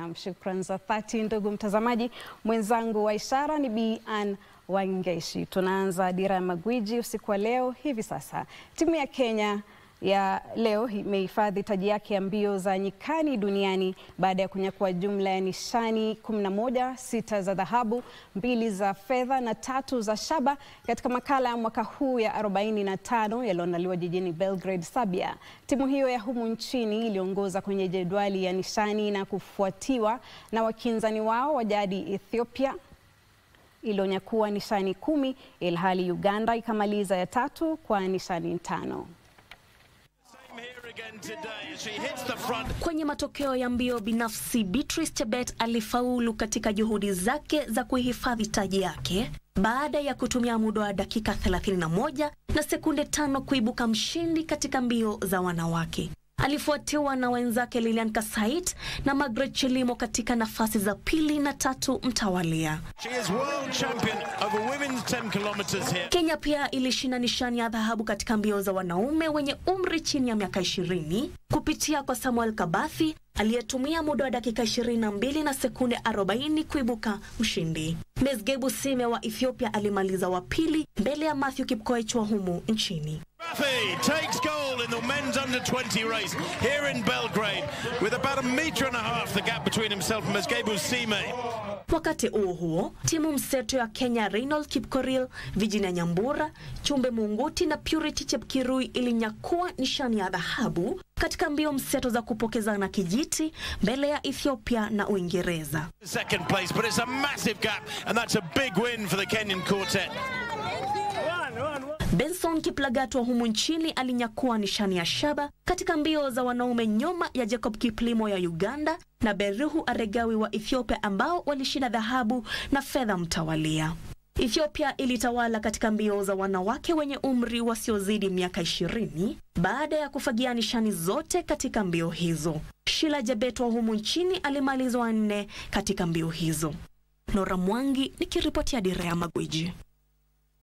Shukran za dhati ndugu mtazamaji. Mwenzangu wa ishara ni Bi Ann Wangeshi. Tunaanza Dira ya Magwiji usiku wa leo. Hivi sasa timu ya Kenya ya leo imehifadhi taji yake ya mbio za nyikani duniani baada ya kunyakua jumla ya nishani 11, sita za dhahabu, mbili za fedha na tatu za shaba katika makala ya mwaka huu ya 45 yaliyoandaliwa jijini Belgrade, Serbia. Timu hiyo ya humu nchini iliongoza kwenye jedwali ya nishani na kufuatiwa na wakinzani wao wa jadi Ethiopia iliyonyakua nishani kumi, ilhali Uganda ikamaliza ya tatu kwa nishani tano. Kwenye matokeo ya mbio binafsi, Beatrice Chebet alifaulu katika juhudi zake za kuhifadhi taji yake baada ya kutumia muda wa dakika 31 na sekunde tano kuibuka mshindi katika mbio za wanawake. Alifuatiwa na wenzake Lilian Kasait na Margaret Chelimo katika nafasi za pili na tatu mtawalia. Kenya pia ilishinda nishani ya dhahabu katika mbio za wanaume wenye umri chini ya miaka 20 kupitia kwa Samuel Kabathi aliyetumia muda wa dakika 22 na sekunde 40 kuibuka mshindi. Mesgebu Sime wa Ethiopia alimaliza wa pili mbele ya Matthew Kipkoech wa humu nchini. takes gold in the men's under 20 race here in Belgrade with about a metre and a half the gap between himself and Mesgebu Sime. Wakati huo huo, timu mseto ya Kenya Reynold Kipkoril, Virginia Nyambura, Chumbe Munguti na Purity Chepkirui ilinyakua nishani ya dhahabu katika mbio mseto za kupokezana kijiti mbele ya Ethiopia na Uingereza. Second place, but it's a massive gap, and that's a big win for the Kenyan quartet. Benson Kiplagat wa humu nchini alinyakua nishani ya shaba katika mbio za wanaume nyuma ya Jacob Kiplimo ya Uganda na Beruhu Aregawi wa Ethiopia ambao walishinda dhahabu na fedha mtawalia. Ethiopia ilitawala katika mbio za wanawake wenye umri wasiozidi miaka 20 baada ya kufagia nishani zote katika mbio hizo. Shila Jebet wa humu nchini alimalizwa nne katika mbio hizo. Nora Mwangi nikiripotia Dira ya Magwiji.